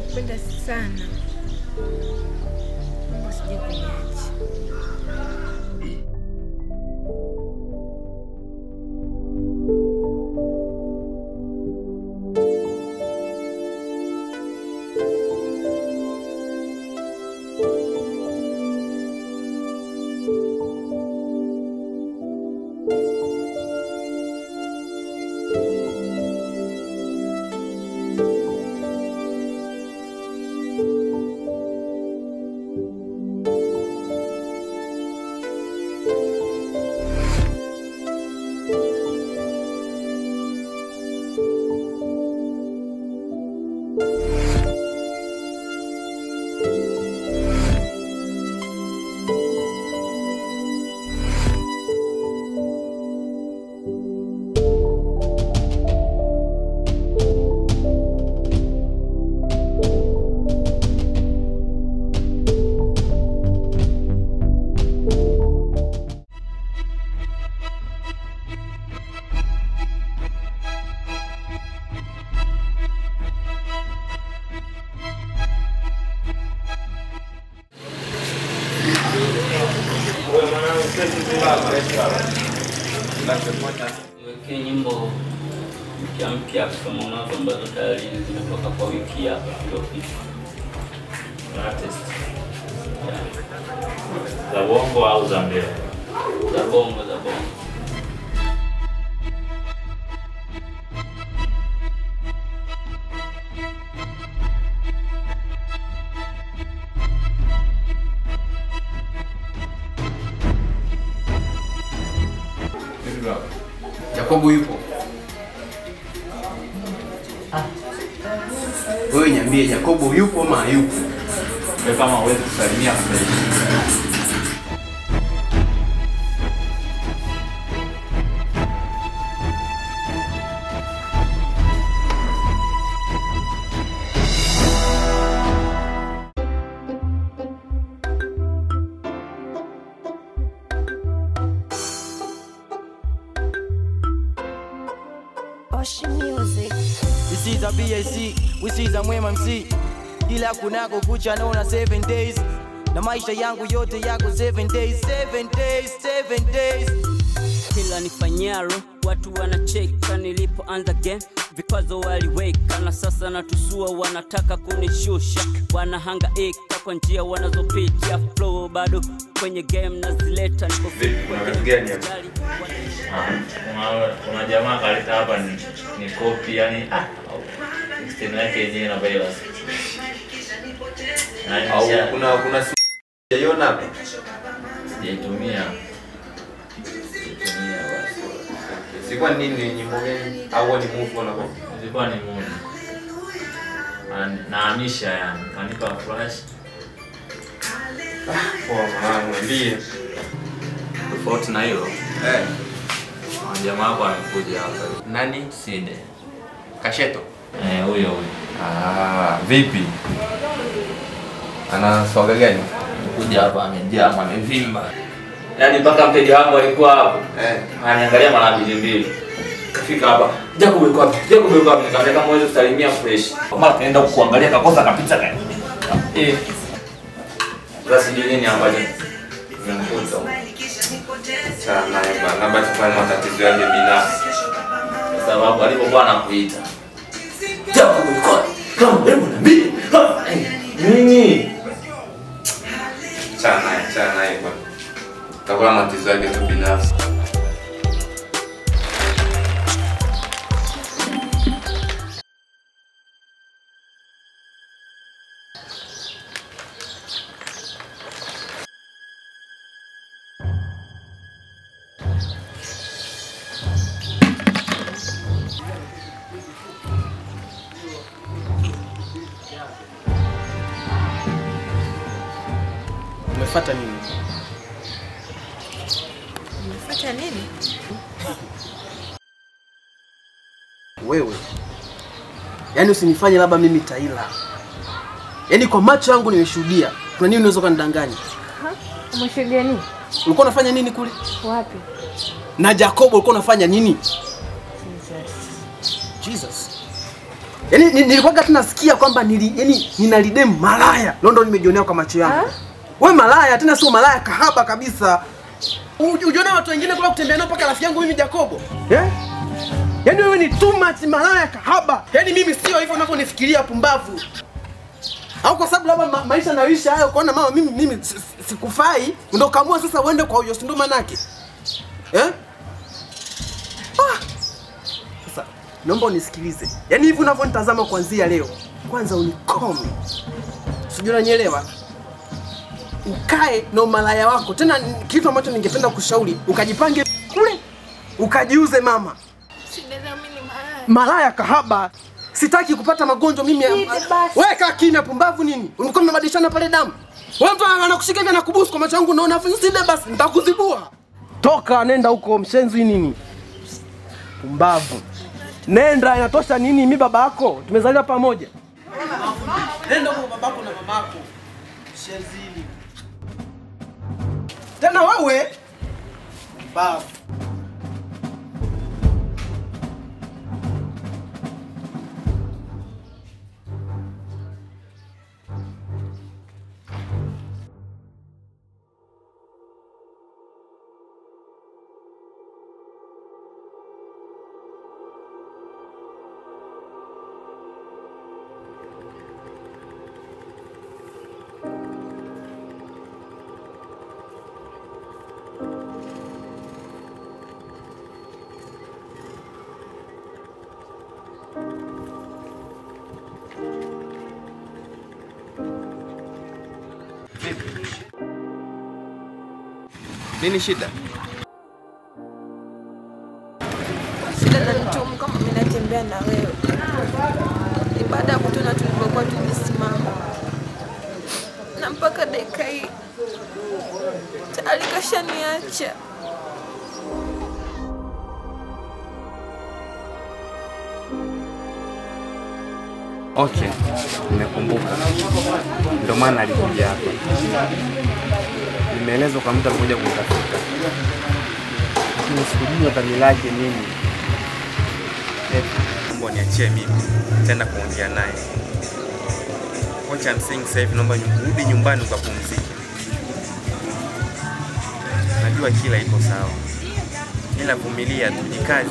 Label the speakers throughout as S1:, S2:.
S1: nakupenda sana. Mungu asije kuniacha.
S2: Niwekee nyimbo mpya mpya kama unazo ambazo tayari zimetoka kwa wiki hapa iliyopita.
S3: Artist. Za bongo au za mbele?
S2: Za bongo za bongo.
S4: Jacobo yupo. Wewe niambie Jacobo yupo ama hayupo?
S3: Wewe kama huwezi kusalimia sasa
S5: Ocean Music.
S6: This is a BAC, we see za mwema MC ila kunako kucha naona 7 days na maisha yangu yote yako 7 days 7 days 7 days
S2: Kila nifanyalo watu wanacheka, nilipoanza game vikwazo waliweka, na sasa natusua, wanataka kunishusha, wanahangaika kwa njia wanazopitia, flow bado kwenye game nazileta, niko
S3: Vipi, kuna kitu gani hapa? kuna, kuna jamaa kaleta hapa ni, ni kopi yani ah, system yake yenyewe na virus. Na
S4: Au
S3: nisha-
S4: kuna kuna simu hujaiona hapa?
S3: sijaitumia. Sijaitumia basi.
S4: Sikuwa nini nyimbo gani au ni move na kwa?
S3: Ilikuwa ni moja. Na- Nahamisha yani, kanipa flash.
S4: Poa mwanangu niambie.
S3: Tofauti na hilo,
S4: Eh,
S3: kuna jamaa wako amekuja hapa.
S4: nani?
S3: Side.
S4: Kasheto.
S3: Eh, huyo huyo.
S4: Ah, vipi? Ana swaga gani?
S3: Kuja hapa amejaa, amevimba. Yaani mpaka mteja wangu alikuwa hapo.
S4: Eh,
S3: Ananiangalia mara mbili mbili. Kafika hapa. Jacob yuko wapi? Jacob yuko wapi? Nikamwambia kama uweze kusalimia fresh. Mara kaenda kuangalia kakosa kapita kae. Eh. Sasa sijui nini ambacho kimemkuta.
S4: sana naye bana, labda tufanye matatizo yake binafsi.
S3: Kwa sababu alipokuwa anakuita. Jacob yuko wapi? Kama wewe niambie. Ha, eh, Nini?
S4: Chana naye, chana naye bwana. Takuwa matatizo yake tu binafsi.
S6: umefuata nini
S1: Umefuata nini?
S6: wewe yaani usinifanye labda mimi taila yaani kwa macho yangu nimeshuhudia kuna nini unaweza ukanidanganya
S1: Umeshuhudia nini?
S6: ulikuwa unafanya nini kule
S1: Wapi?
S6: na jacobo ulikuwa unafanya nini
S1: Jesus.
S6: jesus
S7: Yaani ni- nilikuwaga tu nasikia kwamba nili yaani ninalidem malaya. Leo ndo nimejionea kwa macho yangu. Wewe malaya tena sio malaya kahaba kabisa. U- Ujiona watu wengine kula kutembea nao mpaka rafiki yangu mimi Jacobo. Eh? Yaani wewe ni too much malaya kahaba. Yaani mimi sio hivyo unavyonifikiria pumbavu. Au kwa sababu labda ma maisha naisha hayo kuona mama mimi mimi si- si- sikufai ndio kaamua sasa uende kwa huyo si ndo manake. Eh? Ah. Sasa naomba unisikilize. Yaani hivi unavyonitazama kuanzia leo, kwanza unikome. Sijui unanielewa? Ukae na umalaya wako. Tena n- kitu ambacho ningependa kushauri, ukajipange kule ukajiuze mama.
S1: Shida mimi ni malaya.
S7: Malaya kahaba. Sitaki kupata magonjwa mimi. ya-
S1: Hivi basi.
S7: Wewe kaa kimya pumbavu nini? Ulikuwa mmebadilishana pale damu. Wewe mtu anakushika hivi anakubusu kwa macho yangu unaona afu sile basi nitakuzibua. Toka nenda huko mshenzi nini? Pumbavu. Nenda inatosha nini mi baba yako? Tumezaliwa pamoja. Nenda huko babako na mamako. Mshenzi nini? Tena wewe pumbavu.
S4: Nini shida?
S1: Shida na nitumu kama mimi natembea na wewe. Ni baada ya kutona tulipokuwa tumesimama. Na mpaka dakika hii tayari kashaniacha.
S4: Okay, nimekumbuka. Ndio maana alikuja hapa. Nimeelezwa kwa mtu alikuja kumtafuta, lakini sikujua dhamira yake nini. Naomba niachie mimi tena kuongea naye. Kocha msingi sasa hivi, naomba rudi nyumbani ukapumzike. Najua kila iko sawa, ila vumilia tu, jikaze.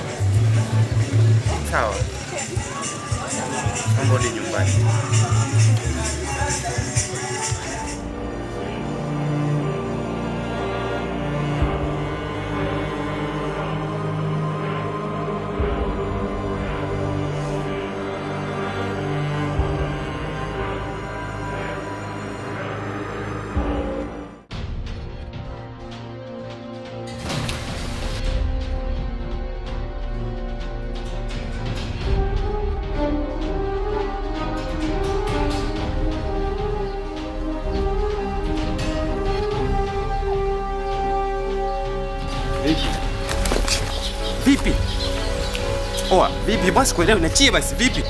S4: Sawa, naomba rudi nyumbani. Vipi? Vipi? Oa, vipi basi kuelewa niachie basi vipi?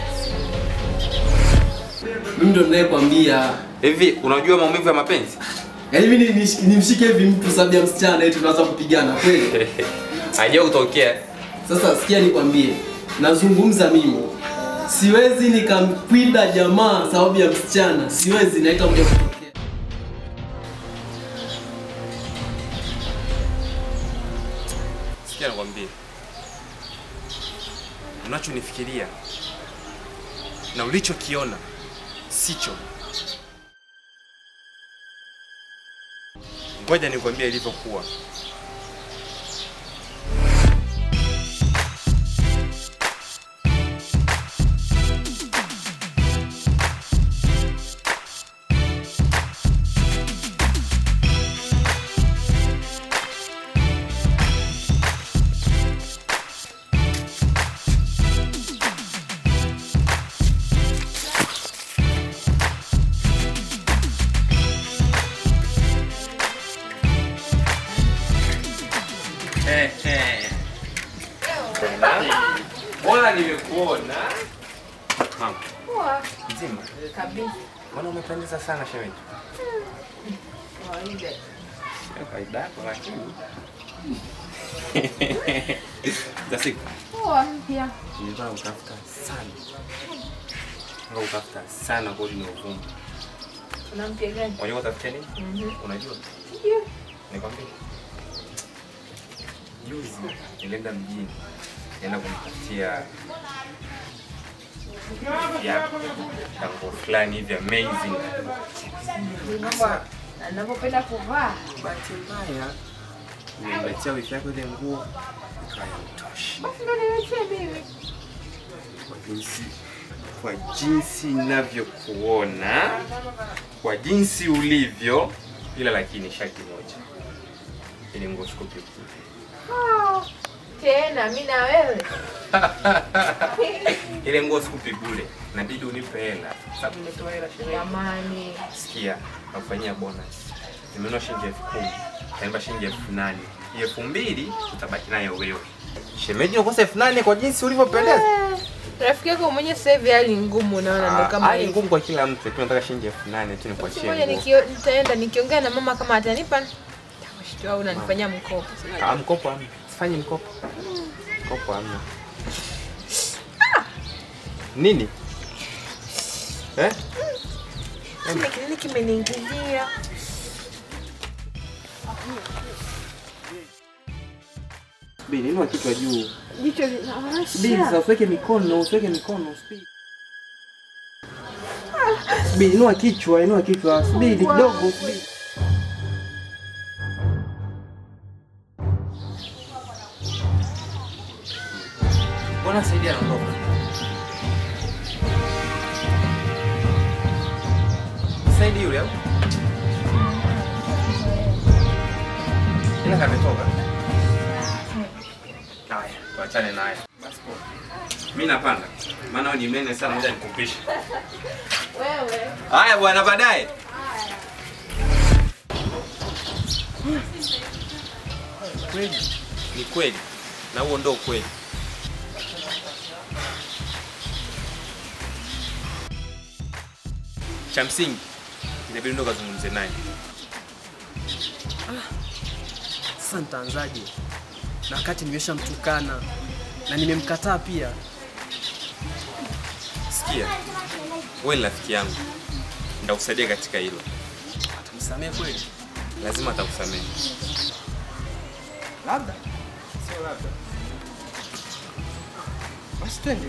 S7: Mimi ndo ninayekwambia.
S4: Hivi unajua maumivu ya mapenzi?
S7: Yaani mimi ni- ni- nimshike hivi mtu sababu ya msichana eti tunaanza kupigana kweli?
S4: Haijawahi kutokea.
S7: Sasa sikia nikwambie, nazungumza mimi. Siwezi nikamkwida jamaa sababu ya msichana, siwezi na itakuja kutokea.
S4: Sikia nakwambia. Unachonifikiria na ulichokiona sicho. Ngoja nikwambie ilivyokuwa. Mbona nimekuona? Mama. Mzima.
S1: Kabisa.
S4: Mbona umependeza sana shemeji?
S1: Kawaida.
S4: Sio kawaida yako lakini. Za siku
S1: Poa pia.
S4: nilikuwa nakutafuta sana. Nataka kutafuta sana kodi na uvumba.
S1: Unampia gani?
S4: Unajua utafutia nini?
S1: Mhm.
S4: Unajua?
S1: Ndio.
S4: Nikwambie. Juzi nilienda mjini. Nenda kumtafutia viatu na nguo fulani hivi amazing.
S1: Mambo anavyopenda kuvaa.
S4: Bahati mbaya nimemletea wifi yako ile nguo ikawa haitoshi.
S1: Basi ndo niletea mimi.
S4: kwa jinsi kwa jinsi ninavyokuona, kwa jinsi ulivyo, ila lakini shaki moja, ile nguo sikupi bure.
S1: Ah, Tena mimi na wewe.
S4: ile nguo sikupi bure, inabidi unipe hela, sababu nimetoa hela sherehe.
S1: Jamani.
S4: Sikia, nakufanyia bonus, nimenunua shilingi elfu kumi utanipa shilingi elfu nane Hiyo elfu mbili utabaki nayo wewe. Shemeji, unakosa elfu nane kwa jinsi ulivyopendeza.
S1: Eh, Rafiki yako mwenye sasa hivi hali ngumu unaona ndo kama
S4: Hali
S1: hivi.
S4: ngumu kwa kila mtu, lakini nataka shilingi elfu nane tu nikuachie
S1: Siku moja
S4: nguo.
S1: nikio- nitaenda nikiongea na mama kama atanipa nitakushtua au unanifanyia mkopo.
S4: Ah, mkopo hamna. Sifanye mkopo. Mkopo hamna. Nini? Eh?
S1: Kile kinini kimeniingilia.
S4: Bini, inua kichwa juu.
S1: Jicho
S4: Bini,
S1: linawasha.
S4: sasa usiweke mikono, usiweke mikono, subiri. Bini, inua kichwa, inua kichwa. Subiri kidogo, subiri. Mbona Saidi anaondoka? Saidi yule au? Ila kametoka. Haya, tuachane naye. Basi poa. Mimi napanda. Maana wewe ni mnene sana, ngoja nikupishe.
S1: Wewe.
S4: Haya bwana, baadaye. Kweli ni kweli, na huo ndo ukweli. Cha msingi inabidi ndo kazungumze naye.
S7: Sasa nitaanzaje? Na wakati nimeshamtukana na nimemkataa pia.
S4: Sikia, wewe ni rafiki yangu, nitakusaidia katika hilo.
S7: Msamehe kweli?
S4: Lazima atakusamehe.
S7: Labda. Sio labda. Basi twende.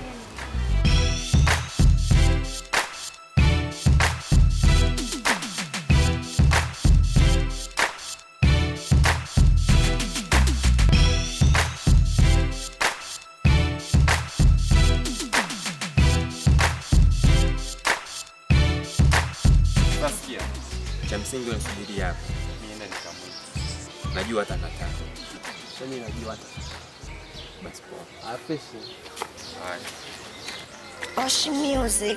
S4: Sasa sikia, cha msingi wewe nisubiri hapa, nienda nikamwita. Najua atakataa.
S7: Mimi najua hata.
S4: Basi poa.
S7: Afeshi.
S4: Haya.
S5: Osh Music.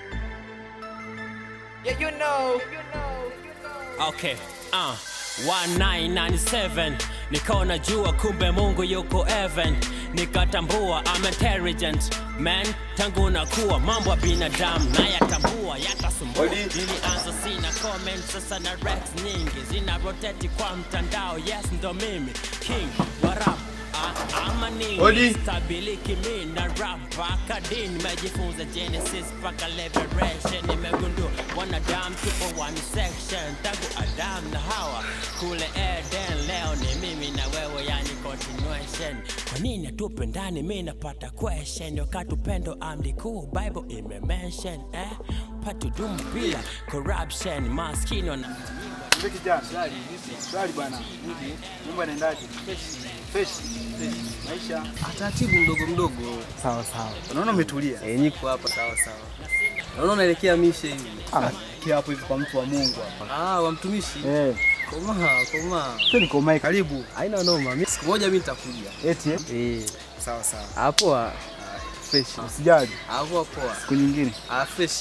S2: Okay, uh, 1997 nikaona jua kumbe Mungu yuko heaven, nikatambua I'm intelligent man, tangu nakuwa mambo ya binadamu nayatambua, yatasumbua. Nilianza sina comment, sasa na rex nyingi zina rotate kwa mtandao. Yes, ndo mimi king wa rap Ah, ama nini
S4: Odi.
S2: stabiliki mi na rap mpaka dini nimejifunza genesis mpaka liberation nimegundua wanadamu tupo one section tangu adam na hawa kule eden leo ni mimi na wewe yani continuation kwa nini hatupendani mi napata question wakati upendo amri kuu bible imemention eh patudumu bila corruption maskini wana
S8: Mzee kijana. Swali, swali bwana. Mungu anaendaje? Fresh. Fresh. Maisha.
S7: Taratibu mdogo mdogo.
S8: Sawa sawa. Unaona umetulia.
S7: Eh, niko hapa sawa sawa. Naona unaelekea mishe hivi.
S8: Ah, kia hapo hivi kwa mtu wa Mungu hapa.
S7: Ah, wa mtumishi.
S8: Eh,
S7: Komaa, komaa.
S8: sio niko mai karibu.
S7: Haina noma. Mimi siku moja mimi nitakuja.
S8: Eti eh?
S7: Eh,
S8: Sawa sawa.
S7: hapo ah, fresh.
S8: Usijali.
S7: Hapo poa.
S8: Siku nyingine.
S7: Ah, fresh.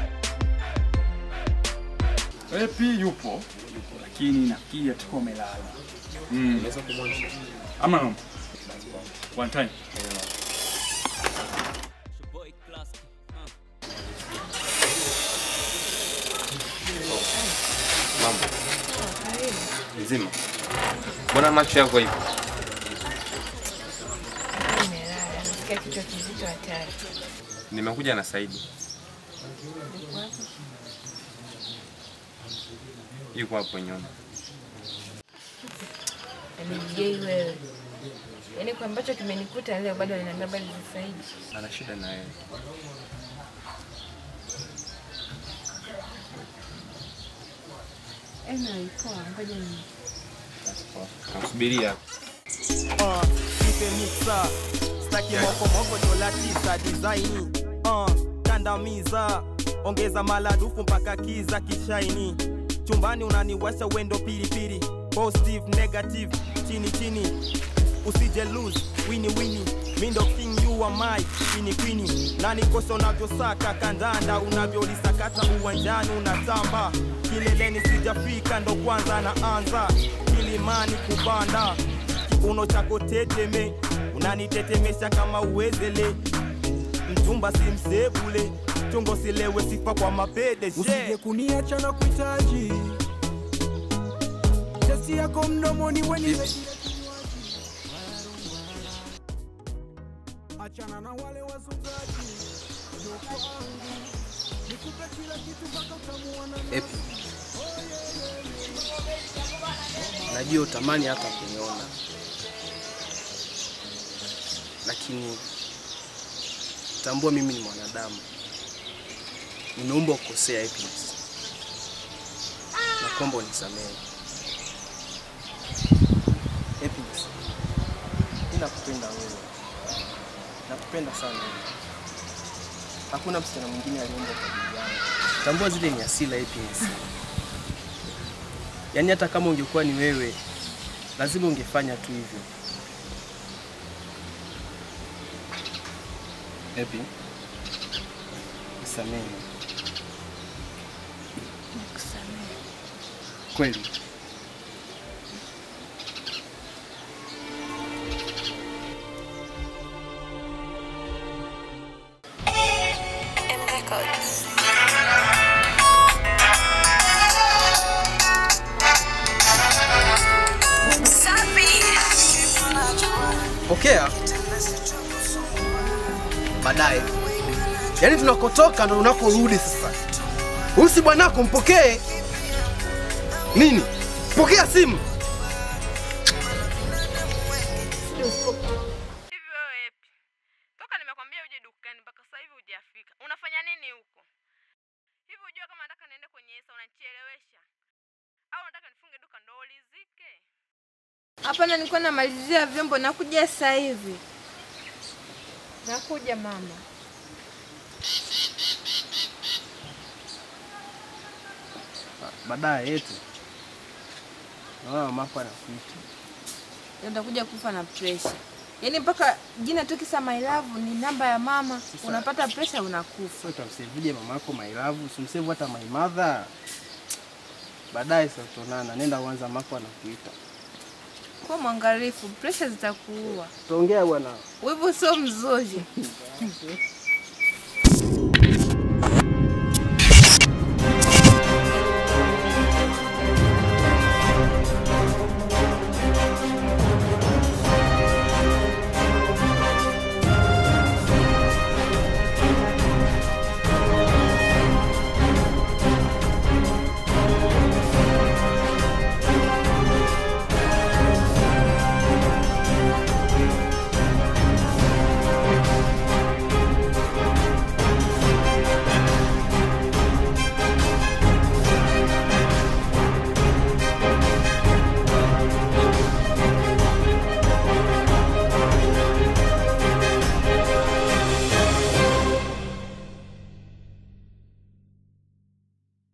S8: Epi yupo. Lakini nafikiri atakuwa umelala. Mm. Ama no. One time.
S2: boy class uh.
S4: Mambo. Nzima. Mbona macho yako hivi?
S1: Nimelala, nasikia kichwa kizito hatari.
S4: Nimekuja na Saidi. Yuko hapo nyuma.
S1: Yaani wewe. Yaani kwa ambacho kimenikuta leo bado ananiambia habari za Saidi.
S4: Ana shida na yeye.
S1: Anyway, poa, ngoja ni
S4: Nasubiria.
S6: uh, nipe mixa staki mokomoko dola tisa design uh, kandamiza ongeza maladufu mpaka kiza kishaini chumbani unaniwasha wendo pilipili positive negative chini chini usije lose wini wini mindo king you are my queen queen nani kosa unavyosaka kandanda unavyolisakata uwanjani unatamba kileleni sijafika ndo kwanza naanza kilimani kupanda kiuno chako teteme unanitetemesha kama uwezele mchumba si msebule chungo silewe sifa kwa mapede
S9: usije kuniacha na kuhitaji testi yako mdomoni weni achana na wale wazungaji Njoo kwangu, nikupe kila kitu mpaka utamuona
S7: Epi, najua utamani hata kuniona, lakini tambua mimi ni mwanadamu, nimeumbwa kukosea. Epi, na kuomba unisamehe. Epi, mimi nakupenda wewe, nakupenda sana wewe. Hakuna msichana mwingine aliumbwa kwa ajili yangu. Tambua zile ni asila Happiness. Yaani hata kama ungekuwa ni wewe, lazima ungefanya tu hivyo. Happy. Nisamehe. Kweli. Pokea baadaye. Yaani tunakotoka ndo unakorudi sasa. Huyu si bwanako, mpokee. Nini? Pokea simu.
S1: Hivi wewe Epi, toka nimekwambia uje dukani mpaka sasa hivi hujafika. Unafanya nini huko? Hivi unajua kama nataka niende kwenye Esa unanichelewesha? Au unataka nifunge duka ndo ulizike? Hapana, nilikuwa namalizia vyombo, nakuja sasa hivi. Nakuja mama.
S7: Baadaye yetu. Naona mamako anakuita.
S1: Utakuja kufa na pressure. Yaani mpaka jina tu kisa my love ni namba ya mama, unapata pressure unakufa.
S7: Sasa utamsevuje mamako my love, usimsave hata my mother. Baadaye sasa tutaonana. Nenda uanza mamako anakuita.
S1: Kuwa mwangalifu, pressure zitakuua.
S7: Tuongea bwana.
S1: Wivu sio mzuri.